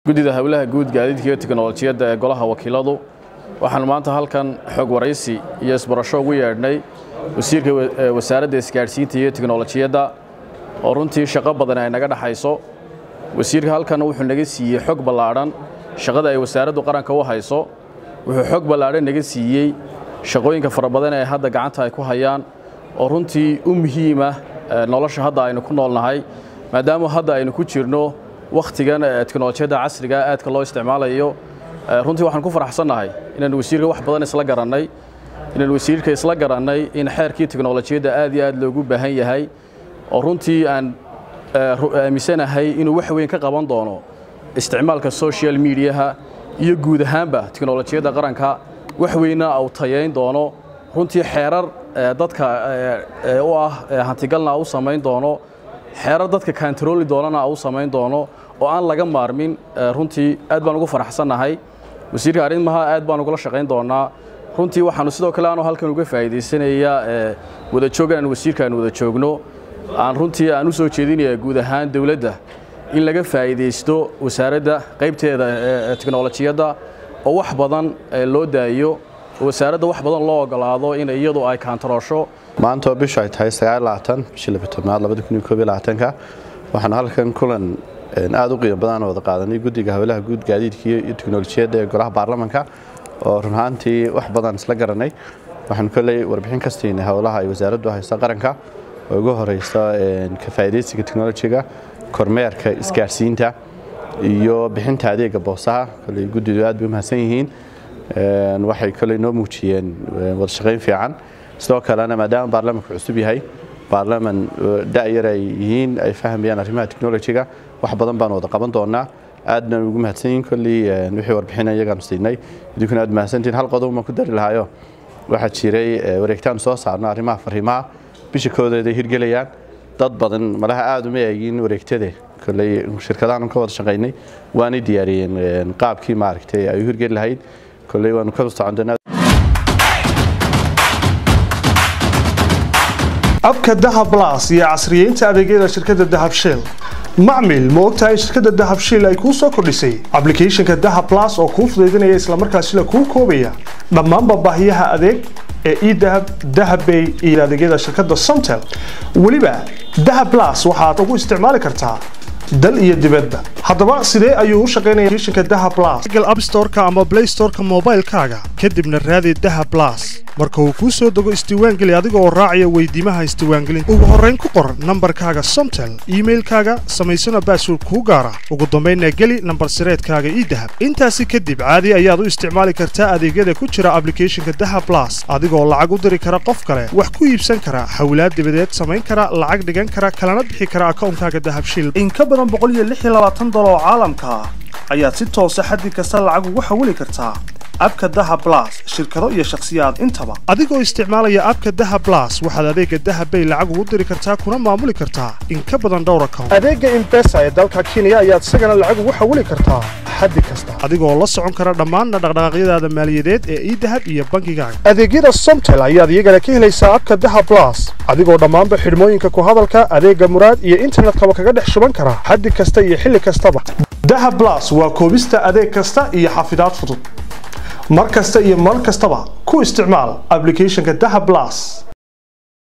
guddida howlaha guud gaadiidka iyo tiknolojiyadda ee golaha wakiiladu waxaanu maanta halkan xog waraysi iyo isbarasho ugu yeedhnay wasiirka wasaaradda isgaadhsiinta iyo tiknolojiyadda oo runtii shaqo badan ay naga dhexayso wasiirka halkan wuxuu naga siiyey xog ballaadhan shaqada ay wasaaraddu qaranka u hayso wuxuu xog ballaadhan naga siiyey shaqooyinka fara badan ee hadda gacanta ay ku hayaan oo runtii u muhiima nolosha hadda aynu ku noolnahay maadaama hadda aynu ku jirno wakhtigan teknolojiyadda casriga aadka loo isticmaalayo runtii waxaan ku faraxsannahay inaanu wasiirka wax badan isla garannay inaanu wasiirka isla garannay in xeerkii teknolojiyadda aad iyo aad loogu baahan yahay oo runtii aan aaminsanahay inuu wax weyn ka qaban doono isticmaalka social mediaha iyo guud ahaanba teknolojiyadda qaranka wax weynna uu tayayn doono runtii xeerar dadka u ah hantigalna u samayn doono xeerar dadka kantarooli doonana u samayn doono oo aan laga maarmin runtii aad baan ugu faraxsannahay wasiirka arrimaha aad baan ugula shaqayn doonaa runtii waxaanu sidoo kale aanu halkan uga faa'iidaysanayaa wada joogan aan wasiirka aan wada joogno aan runtii aan u soo jeedinaya guud ahaan dowladda in laga faa'iidaysto wasaaradda qaybteeda teknolojiyadda oo wax badan loo daayo oo wasaaradda wax badan loo ogolaado in iyadu ay kaantaroosho maanta oo bishu ay tahay bishii labatobnaad ka waxaan halkan kulan aad u qiimo badan wada qaadanay guddiga howlaha guud gaadiidka iyo teknolojiyadda ee golaha baarlamanka oo run ahaantii wax badan isla garanay waxaanu koley warbixin ka siinay howlaha ay wasaaraddu hayso qaranka oo ugu horeysa ka faa'iidaysiga teknolojiga kormeerka isgaadhsiinta iyo bixinta adeega boosaha koley guddidu aad bay u mahadsan yihiin waxay koley noo muujiyeen wada shaqayn fiican sidoo kalena maadaama baarlamanku cusub yahay baarlaman da'yar ay yihiin ay fahmayaan arrimaha teknolojiga wax badan baan wada qaban doonaa aadna ugu mahadsan yihiin kolley wixii warbixin iyagaanu siinay idinkuna aad mahadsantihin hal qodob baan ku dari lahaayo waxaa jiray wareegtaan soo saarno arrimaha fariimaha bisha koodeed ay hirgelayaan dad badan malaha aad uma eegin wareegtade kolley shirkadahan ka wada shaqaynay waanay diyaariyeen qaabkii maaragtay ay u hirgeli lahayd kolley waanu ka socon doonaa abka dahab blas iyo casriyeynta adeegyada shirkadda dahab shell macmil ma ogtahay shirkadda dahab shell ay kuu soo kordhisay ablicathonka dahab blas oo kuu fudaydinaya islamarkaasila kuu koobaya dhammaanba baahiyaha adeeg ee edahab dahabbay iyo adeegyada shirkadda somtel weliba dahab blas waxaad ugu isticmaali kartaa dal iyo dibadba haddaba sidee ayuu u shaqaynaya applicationka dahab blas google app store-ka ama play store-ka moobaylkaaga kadibna raadi dahab blas marka uu kuu soo dego isdiiwaangeli adiga oo raacaya weydiimaha isdiiwaangelinta ugu horrayn ku qor nambarkaaga somtel iimailkaaga samaysana baasword kuu gaara ugu dambaynna geli nambar sireedkaaga ii dahab intaasi kadib caadi ayaad u isticmaali kartaa adeegyada ku jira ablicathonka dahab blas adigoo lacag u diri kara qof kale wax ku iibsan kara hawlaad dibadeed samayn kara lacag dhigan kara kalana bixi kara akawnkaaga dahabshil dolar oo caalamka ah ayaad si toosa xaddi kasta lacag ugu xawili kartaa abka daha blas shirkado iyo shakhsiyaad intaba adigoo isticmaalaya abka daha blas waxaad adeega dahabbay lacag ugu diri kartaa kuna maamuli kartaa in ka badan dhowr account adeega imbesa ee dalka kenya ayaad isagana lacag ugu xawili kartaa xaddi kasta adigoo la socon kara dhammaanna dhaqdhaqaaqyadaada maaliyadeed ee idahab iyo bankigaaga adeegyada somtel ayaad iyagana ka helaysaa abka daha blas adigoo dhammaanba xidhmooyinka ku hadalka adeega muraad iyo internetkaba kaga dhex shuban kara xaddi kasta iyo xilli kastaba daha blas waa koobista adeeg kasta iyo xafidaad fudud mar kasta iyo mar kastaba ku isticmaal ablicathonka daha blas